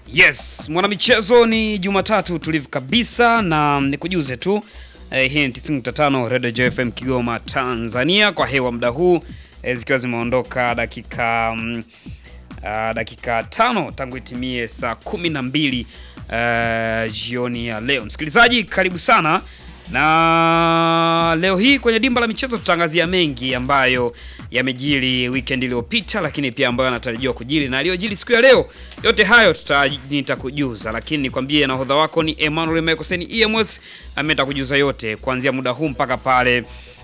Yes, mwanamichezo ni Jumatatu tulivu kabisa na nikujuze tu eh, hii ni 95 Radio JFM Kigoma Tanzania kwa hewa muda huu eh, zikiwa zimeondoka dakika mm, ah, dakika tano tangu itimie saa kumi na mbili eh, jioni ya leo. Msikilizaji, karibu sana na leo hii kwenye dimba la michezo tutaangazia mengi ambayo yamejiri weekend iliyopita, lakini pia ambayo yanatarajiwa kujiri na aliyojiri siku ya leo. Yote hayo tuta, nitakujuza, lakini nikwambie nahodha wako ni Emmanuel Mekoseni EMS ambaye nitakujuza yote kuanzia muda huu mpaka pale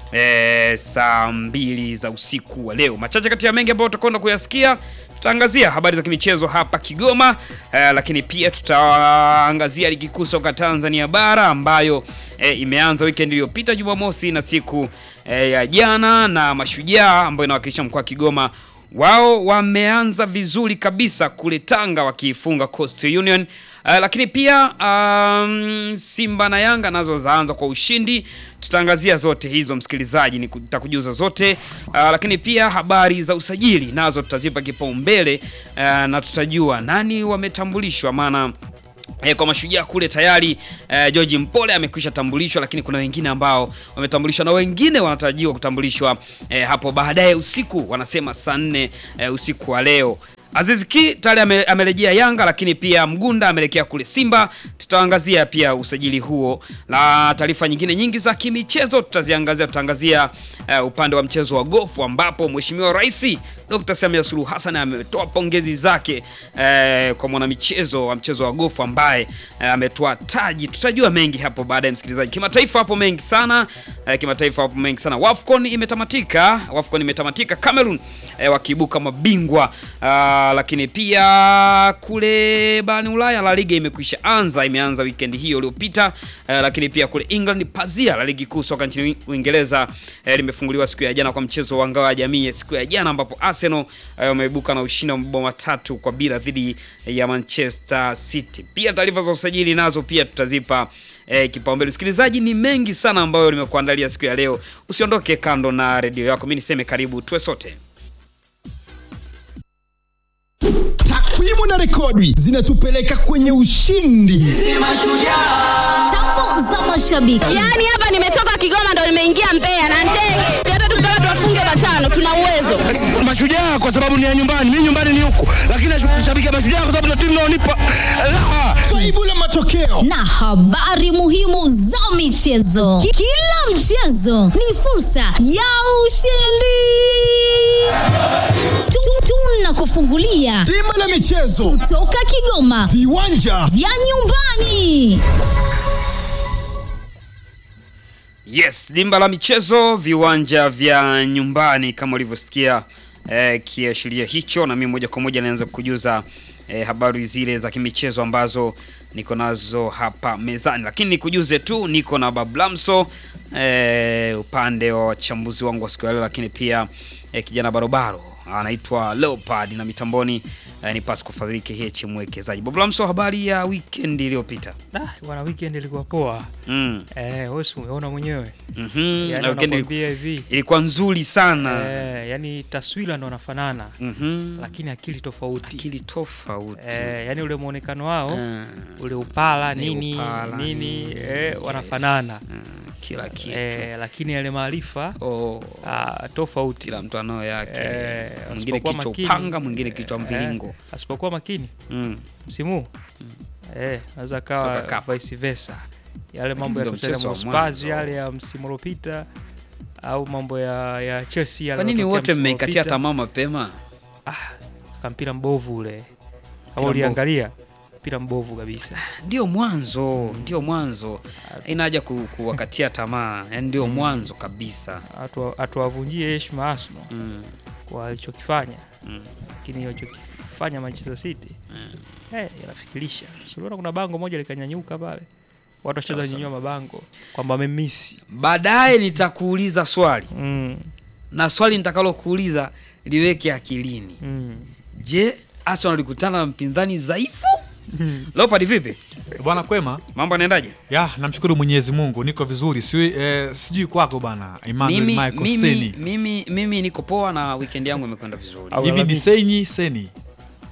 e, saa mbili za usiku wa leo. Machache kati ya mengi ambayo tutakwenda kuyasikia tutaangazia habari za kimichezo hapa Kigoma eh, lakini pia tutaangazia ligi kuu soka Tanzania bara ambayo eh, imeanza weekend iliyopita Jumamosi na siku eh, ya jana, na Mashujaa ambayo inawakilisha mkoa wa Kigoma wao wameanza vizuri kabisa kule Tanga wakiifunga Coastal Union. Uh, lakini pia um, Simba na Yanga nazo zaanza kwa ushindi. Tutaangazia zote hizo msikilizaji, nitakujuza zote uh, lakini pia habari za usajili nazo tutazipa kipaumbele uh, na tutajua nani wametambulishwa maana E, kwa Mashujaa kule tayari e, George Mpole amekwisha tambulishwa, lakini kuna wengine ambao wametambulishwa na wengine wanatarajiwa kutambulishwa e, hapo baadaye usiku, wanasema saa nne e, usiku wa leo. Aziz Ki tayari ame, amerejea Yanga, lakini pia Mgunda ameelekea kule Simba. Tutaangazia pia usajili huo, na taarifa nyingine nyingi za kimichezo tutaziangazia. Tutaangazia uh, upande wa mchezo wa gofu ambapo Mheshimiwa Rais Dr. Samia Suluhu Hassan ametoa pongezi zake uh, kwa mwanamichezo wa mchezo wa gofu ambaye uh, ametoa taji. Tutajua mengi hapo baadaye, msikilizaji. Kimataifa hapo mengi sana uh, kimataifa hapo mengi sana. Wafcon imetamatika, Wafcon imetamatika, Cameroon uh, wakiibuka mabingwa uh, lakini pia kule barani Ulaya La Liga imekwisha anza, imeanza weekend hiyo iliyopita. Uh, lakini pia kule England pazia la ligi kuu soka nchini Uingereza uh, limefunguliwa siku ya jana kwa mchezo wa ngao ya jamii siku ya jana, ambapo Arsenal wameibuka uh, na ushindi wa mabao matatu kwa bila dhidi ya Manchester City. Pia taarifa za usajili nazo pia tutazipa eh, kipaumbele. Msikilizaji, ni mengi sana ambayo nimekuandalia siku ya leo. Usiondoke kando na redio yako, mimi niseme karibu tuwe sote. Takwimu na rekodi zinatupeleka kwenye ushindi. Tambo za mashabiki. Yaani hapa nimetoka Kigoma ndo nimeingia Mbeya na ndege. Hata tukitaka tuwafunge matano tuna uwezo. Mashujaa kwa sababu ni ya nyumbani, mimi nyumbani ni huku, lakini nashabikia Mashujaa kwa sababu ndio timu inaonipa raha. Faibu la matokeo na habari muhimu za michezo. Ki- Kila mchezo ni fursa ya ushindi. Tu- Tunakufungulia bima la michezo, toka Kigoma viwanja vya nyumbani. Yes, dimba la michezo, viwanja vya nyumbani kama ulivyosikia eh, kiashiria hicho, na mimi moja kwa moja naanza kukujuza eh, habari zile za kimichezo ambazo niko nazo hapa mezani, lakini nikujuze tu niko na Bablamso eh, upande wa wachambuzi wangu wa siku ya leo, lakini pia eh, kijana barobaro anaitwa Leopard na mitamboni eh, ni Pasco Fadhili KH mwekezaji. Bablamso, habari ya weekend iliyopita? Ah, bwana weekend ilikuwa poa. Mm. Eh, wewe si umeona mwenyewe. Mhm. Yaani Na weekend iliku- wanakuambia hivi. ilikuwa nzuri sana. Eh, yani taswira ndo nafanana Mhm. lakini akili tofauti. akili tofauti Eh, yani ule muonekano wao Ah, ule upala ni nini upala, nini nini, eh, wanafanana. ah, kila kitu Eh, lakini yale maarifa oh, ah, tofauti. kila mtu anao yake Eh, mwingine asipokuwa kichwa makini, upanga mwingine kichwa eh, mviringo asipokuwa makini mm. msimu huu, eh, naweza Toka kawa kapa. vice versa. Yale mambo ya ndio kucheza mchezo wa Spurs mwanzo. yale ya msimu uliopita au mambo ya ya Chelsea yale kwa nini yalotokea wote msimu mmeikatia uliopita. tamaa mapema Ka mpira mbovu ule, kama mbovu. uliangalia mpira mbovu kabisa. ndio mwanzo ndio mwanzo ina haja ku, kuwakatia tamaa yani ndio mwanzo kabisa Hatu- Hatuwavunjie heshima Arsenal mm. kwa walichokifanya, Mm. lakini walichokifanya Manchester City eh, inafikirisha. Si unaona kuna bango moja likanyanyuka pale, watu wacheza Sasa. nyanyua mabango kwamba wamemisi baadaye nitakuuliza swali mm, na swali nitakalokuuliza liweke akilini mm. je Arsenal alikutana na mpinzani dhaifu Leopard vipi Bwana kwema, mambo yanaendaje ya namshukuru Mwenyezi Mungu, niko vizuri. Si, eh, sijui kwako bana Emmanuel mimi, Michael mimi, Seni. mimi, mimi niko poa na weekend yangu imekwenda vizuri Au- Hivi ni Ulalamiki. Senyi Seni?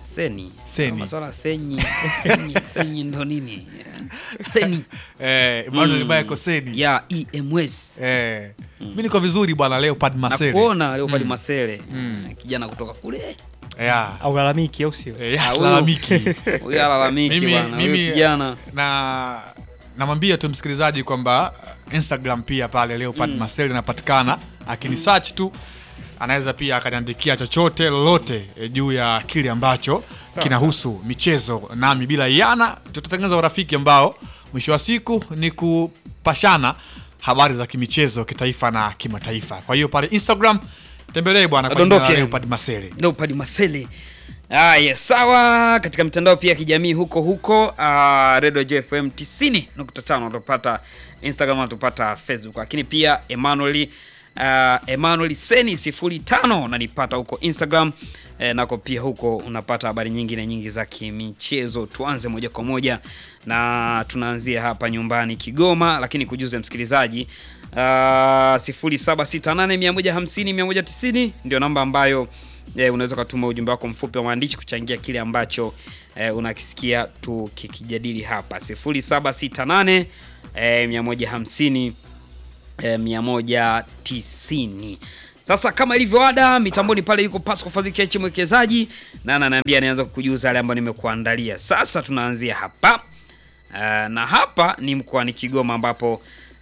Seni. Seni. Maswala senyi. senyi. Senyi ndo nini? Seni. eh, Emmanuel Michael Seni Ya EMS. eh, mi niko vizuri bwana Leopard Na Masele kuona leo pale Masele. Kijana kutoka kule. yeah. au lalamiki au sio eh, Ah, yes, huyu- lalamiki Huyu alalamiki mimi, bwana. Huyu mimi kijana. na namwambia tu msikilizaji kwamba uh, instagram pia pale leopard mm. masel inapatikana akini search tu anaweza pia akaniandikia chochote lolote e, juu ya kile ambacho kinahusu michezo nami bila iana tutatengeneza urafiki ambao mwisho wa siku ni kupashana habari za kimichezo kitaifa na kimataifa kwa hiyo pale instagram tembelee bwana kwa jina la Adondoke. leopard masele Leopard Masele. Aya, sawa. Katika mitandao pia ya kijamii huko huko, uh, Radio JFM 90.5 utapata Instagram, utapata Facebook, lakini pia Emmanuel uh, Emmanuel Seni 05 unanipata huko Instagram eh, nako pia huko unapata habari nyingine nyingi za kimichezo. Tuanze moja kwa moja na tunaanzia hapa nyumbani Kigoma, lakini kujuze msikilizaji uh, 0768150190 ndio namba ambayo eh, unaweza ukatuma ujumbe wako mfupi wa maandishi kuchangia kile ambacho eh, unakisikia tukikijadili hapa 0768 eh, 150 eh, 190 sasa kama ilivyo ada mitamboni pale yuko Pasco Fadhili Kechi mwekezaji na ananiambia anaanza kukujuza yale ambayo nimekuandalia sasa tunaanzia hapa uh, na hapa ni mkoani Kigoma ambapo uh,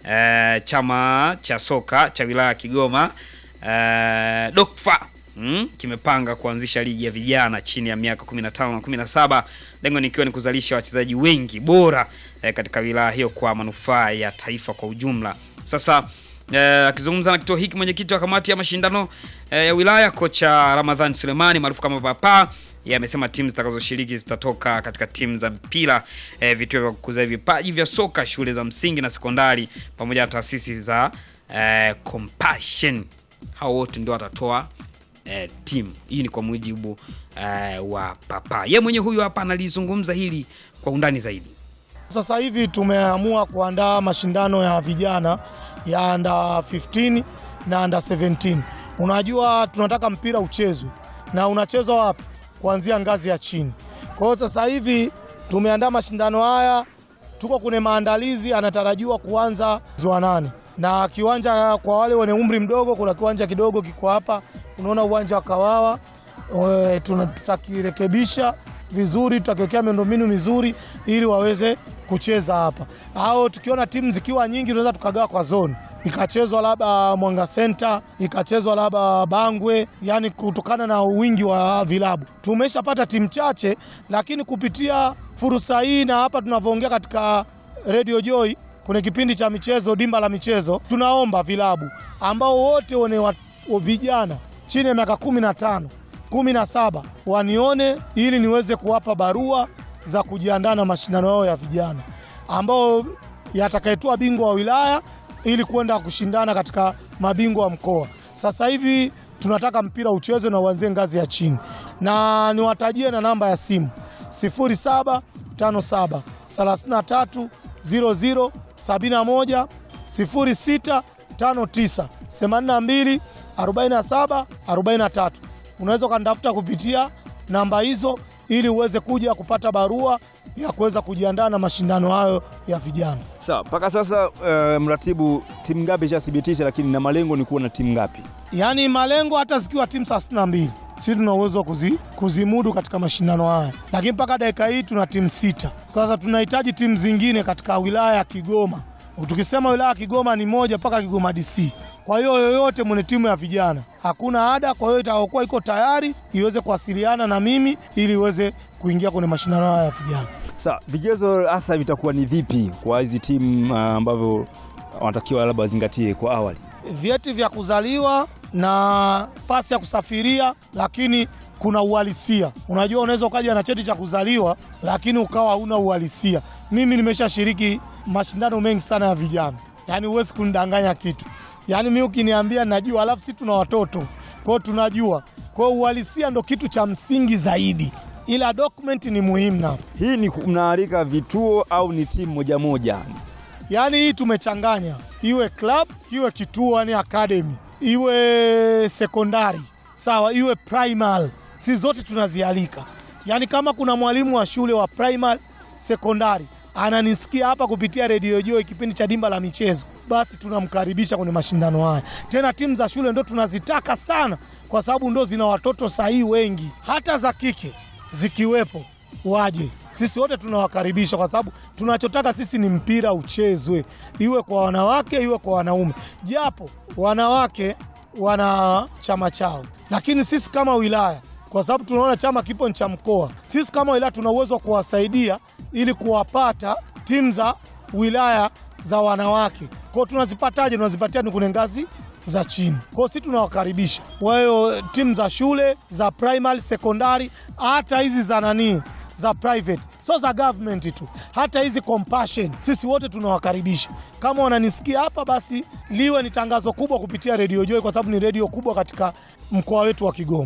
chama cha soka cha wilaya ya Kigoma uh, Dokfa mm, kimepanga kuanzisha ligi ya vijana chini ya miaka 15 na 17 lengo nikiwa ni kuzalisha wachezaji wengi bora eh, katika wilaya hiyo kwa manufaa ya taifa kwa ujumla sasa eh, akizungumza na kituo hiki mwenyekiti wa kamati ya mashindano eh, ya wilaya kocha Ramadhan Sulemani maarufu kama Papa yeye amesema timu zitakazoshiriki zitatoka katika timu za mpira eh, vituo vya kukuza vipaji vya soka shule za msingi na sekondari pamoja na taasisi za eh, Compassion hao wote ndio watatoa eh, timu hii ni kwa mujibu eh, wa Papa ye mwenye huyu hapa analizungumza hili kwa undani zaidi Sasa hivi tumeamua kuandaa mashindano ya vijana ya under 15 na under 17. Unajua tunataka mpira uchezwe na unachezwa wapi? Kuanzia ngazi ya chini. Kwa hiyo sasa hivi tumeandaa mashindano haya, tuko kwenye maandalizi, anatarajiwa kuanza mwezi wa nane, na kiwanja kwa wale wenye umri mdogo, kuna kiwanja kidogo kiko hapa, unaona uwanja wa Kawawa Eh, tuna- tutakirekebisha vizuri, tutakiwekea miundombinu mizuri ili waweze kucheza hapa, au tukiona timu zikiwa nyingi tunaweza tukagawa kwa zone ikachezwa labda Mwanga Center, ikachezwa labda Bangwe, yani kutokana na wingi wa vilabu. Tumeshapata timu chache, lakini kupitia fursa hii na hapa tunavyoongea katika Radio Joy kwenye kipindi cha michezo, dimba la michezo, tunaomba vilabu ambao wote wenye wa- wa vijana chini ya miaka kumi na tano kumi na saba wanione ili niweze kuwapa barua za kujiandaa na mashindano yao ya vijana ambao yatakayetoa bingwa wa wilaya ili kwenda kushindana katika mabingwa wa mkoa. Sasa hivi tunataka mpira uchezwe na uanzie ngazi ya chini, na niwatajie na namba ya simu 0757 33 00 71 0659 82 47 43. Unaweza ukanitafuta kupitia namba hizo ili uweze kuja kupata barua ya kuweza kujiandaa na mashindano hayo ya vijana. Sawa, mpaka sasa uh, mratibu timu ngapi ishathibitisha, lakini na malengo ni kuwa na timu ngapi? Yaani malengo hata zikiwa timu thelathini na mbili sisi tuna uwezo wa kuzi, kuzimudu katika mashindano haya, lakini mpaka dakika hii tuna timu sita. Sasa tunahitaji timu zingine katika wilaya ya Kigoma. Tukisema wilaya ya Kigoma ni moja mpaka Kigoma DC. Kwa hiyo yoyote mwenye timu ya vijana hakuna ada, kwa hiyo itakayokuwa iko tayari iweze kuwasiliana na mimi ili iweze kuingia kwenye mashindano haya ya vijana. Sawa, vigezo hasa vitakuwa ni vipi kwa hizi timu uh, ambavyo wanatakiwa labda wazingatie kwa awali? vyeti vya kuzaliwa na pasi ya kusafiria, lakini kuna uhalisia. Unajua, unaweza ukaja na cheti cha kuzaliwa lakini ukawa huna uhalisia. Mimi nimeshashiriki mashindano mengi sana ya vijana, yaani huwezi kunidanganya kitu. Yaani mi ukiniambia najua, alafu si tuna watoto kwao, tunajua. Kwa hiyo uhalisia ndo kitu cha msingi zaidi, ila dokumenti ni muhimu na Hii ni ku- mnaalika vituo au ni timu moja moja? Yaani hii tumechanganya, iwe club, iwe kituo, yani academy, iwe sekondari, sawa, iwe primary, si zote tunazialika. yaani kama kuna mwalimu wa shule wa primary sekondari ananisikia hapa kupitia redio Joy kipindi cha dimba la michezo, basi tunamkaribisha kwenye mashindano haya. Tena timu za shule ndo tunazitaka sana, kwa sababu ndo zina watoto sahihi wengi, hata za kike zikiwepo waje. Sisi wote tunawakaribisha, kwa sababu tunachotaka sisi ni mpira uchezwe, iwe kwa wanawake iwe kwa wanaume, japo wanawake wana chama chao, lakini sisi kama wilaya kwa sababu tunaona chama kipo ni cha mkoa. Sisi kama wilaya tuna uwezo wa kuwasaidia ili kuwapata timu za wilaya za wanawake. Kwa hiyo tunazipataje? Tunazipatia ni kwenye ngazi za chini. Kwa hiyo sisi tunawakaribisha wayo timu za shule za primary, sekondari, hata hizi za nani za private, sio za government tu, hata hizi compassion, sisi wote tunawakaribisha. Kama wananisikia hapa, basi liwe ni tangazo kubwa kupitia redio Joy, kwa sababu ni redio kubwa katika mkoa wetu wa Kigoma.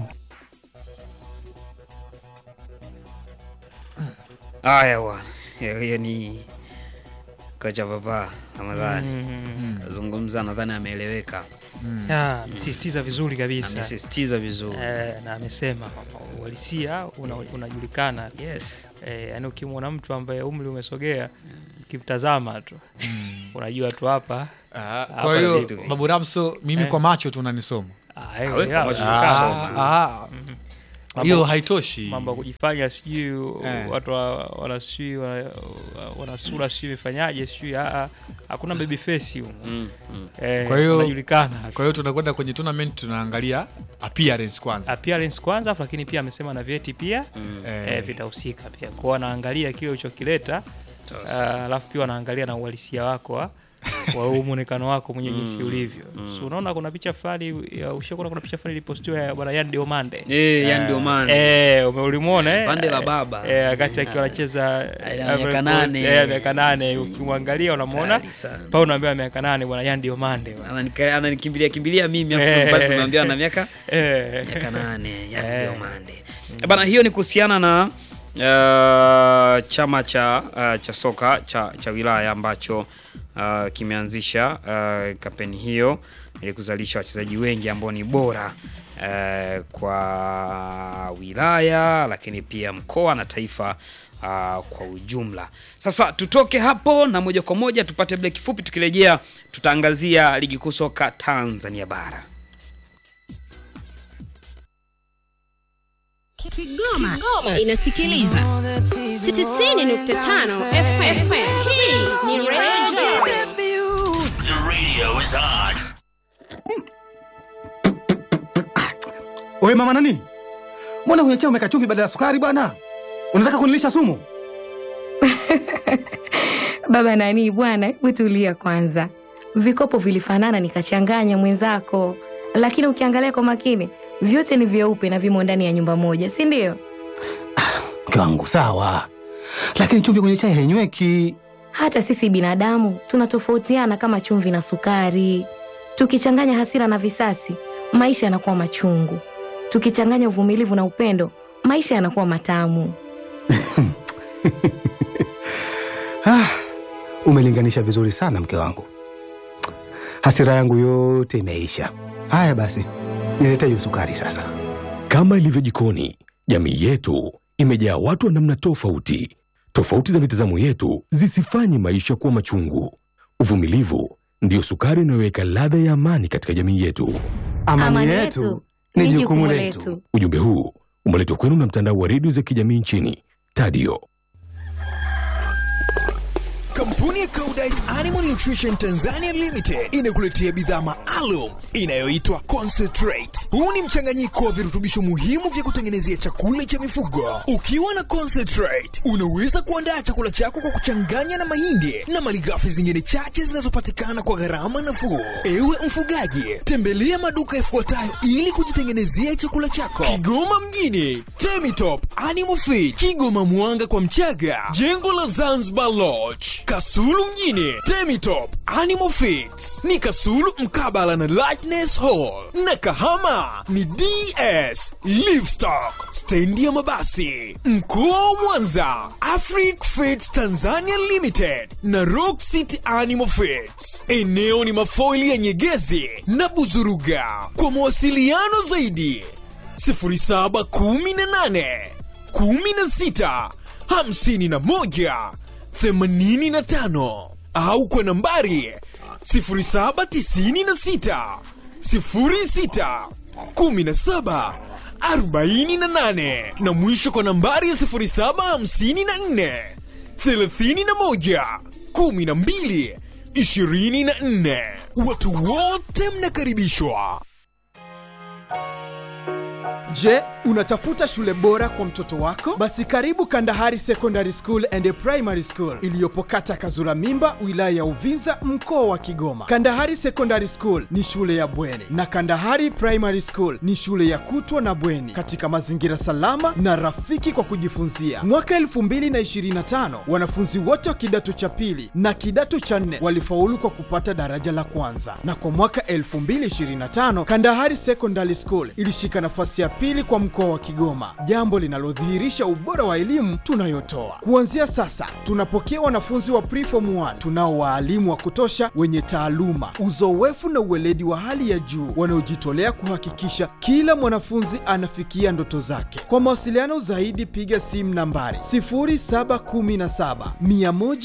Haya bwana, hiyo hiyo ni kocha Papa Ramadhani kazungumza, nadhani ameeleweka, Ya, amesisitiza vizuri kabisa amesisitiza vizuri. eh, na amesema kwamba uhalisia una- unajulikana Yes. eh, yani ukimwona mtu ambaye umri umesogea ukimtazama tu unajua tu hapa Ah, Hapa kwa hiyo zitu. babu Ramso, mimi Eh. kwa macho tu unanisoma. ah, eh, Awe, ya, kwa macho ya, tukasoma. Ah, ah. hiyo haitoshi. mambo ya kujifanya sijui Eh. watu wa- wana sijui wana, wana sura sijui imefanyaje sijui ah, ah, hakuna baby face huko Mm, mm. eh, Kwa hiyo- unajulikana Kwa hiyo tunakwenda kwenye tournament tunaangalia appearance kwanza. appearance kwanza afu lakini pia amesema na vyeti pia Eh, eh, vitahusika pia kwao wanaangalia kile ulichokileta ah, alafu pia wanaangalia na uhalisia wako wa wa huu mwonekano wako mwenye jinsi ulivyo so unaona kuna picha fulani ya- ushakuona kuna picha fulani ilipostiwa ya bwana Yan Diomande Eh, yani ndio maana Eh, ume- ulimuona eh? Pande la baba. Eh, wakati akiwa anacheza Ana Ivory miaka Coast, nane. eh, miaka nane ukimwangalia unamwona Kali sana. pale unaambiwa miaka nane bwana Yan Diomande bwana. Ananika- ananikimbilia kimbilia mimi afu Eh. mpaka tumeambiwa na miaka Eh. miaka nane ya Eh. Diomande. Bana, hiyo ni kuhusiana na uh, chama cha uh, cha soka cha, cha wilaya ambacho uh, kimeanzisha uh, kampeni hiyo ili kuzalisha wachezaji wengi ambao ni bora uh, kwa wilaya lakini pia mkoa na taifa uh, kwa ujumla. Sasa tutoke hapo na moja kwa moja tupate break kifupi, tukirejea tutaangazia ligi kuu soka Tanzania bara. Kigoma, Kigoma inasikiliza 90.5 FM. Hii ni Radio Wewe mama nani? Mbona kwenye chai umeweka chumvi badala ya sukari bwana? Unataka kunilisha sumu? Baba nani bwana, hebu tulia kwanza. Vikopo vilifanana nikachanganya mwenzako, lakini ukiangalia kwa makini vyote ni vyeupe na vimo ndani ya nyumba moja, si ndio? Mke wangu sawa, lakini chumvi kwenye chai hainyweki. Hata sisi binadamu tunatofautiana kama chumvi na sukari. Tukichanganya hasira na visasi, maisha yanakuwa machungu. Tukichanganya uvumilivu na upendo, maisha yanakuwa matamu. Ah, umelinganisha vizuri sana mke wangu. Hasira yangu yote imeisha. Haya basi, nilete hiyo sukari sasa. Kama ilivyo jikoni, jamii yetu imejaa watu wa namna tofauti. Tofauti za mitazamo yetu zisifanye maisha kuwa machungu. Uvumilivu ndiyo sukari inayoweka ladha ya amani katika jamii yetu. Amani, yetu ni jukumu letu. Ujumbe huu umeletwa kwenu na mtandao wa redio za kijamii nchini Tadio. Kampuni ya Koudijt Animal Nutrition Tanzania Limited inakuletea bidhaa maalum inayoitwa Concentrate. Huu ni mchanganyiko wa virutubisho muhimu vya kutengenezea chakula cha mifugo. Ukiwa na Concentrate, unaweza kuandaa chakula chako kwa kuchanganya na mahindi na malighafi zingine chache zinazopatikana kwa gharama nafuu. Ewe mfugaji, tembelea maduka yafuatayo ili kujitengenezea chakula chako. Kigoma mjini, Temitop Animal Feed, Kigoma Mwanga kwa Mchaga, jengo la Zanzibar Lodge, Kasulu mjini, Temitop Animal Feeds ni Kasulu mkabala na Lightness Hall, na Kahama ni DS Livestock, stendi ya mabasi. Mkoa wa Mwanza, Afric Feeds Tanzania Limited na Rock City Animal Feeds. Eneo ni mafoili ya Nyegezi na Buzuruga. Kwa mawasiliano zaidi 0718 16 51 85 au kwa nambari 0796 06 17 48 na mwisho kwa nambari ya 0754 31 12 24. Watu wote mnakaribishwa. Je, unatafuta shule bora kwa mtoto wako? Basi karibu Kandahari Secondary School and Primary School iliyopo kata Kazura Mimba, wilaya ya Uvinza, mkoa wa Kigoma. Kandahari Secondary School ni shule ya bweni na Kandahari Primary School ni shule ya kutwa na bweni katika mazingira salama na rafiki kwa kujifunzia. Mwaka 2025 wanafunzi wote wa kidato cha pili na kidato cha nne walifaulu kwa kupata daraja la kwanza, na kwa mwaka 2025 Kandahari Secondary School ilishika nafasi ya pili kwa mkoa wa Kigoma, jambo linalodhihirisha ubora wa elimu tunayotoa. Kuanzia sasa, tunapokea wanafunzi wa preform 1 tunao waalimu wa kutosha wenye taaluma, uzoefu na uweledi wa hali ya juu wanaojitolea kuhakikisha kila mwanafunzi anafikia ndoto zake. Kwa mawasiliano zaidi, piga simu nambari 0717 100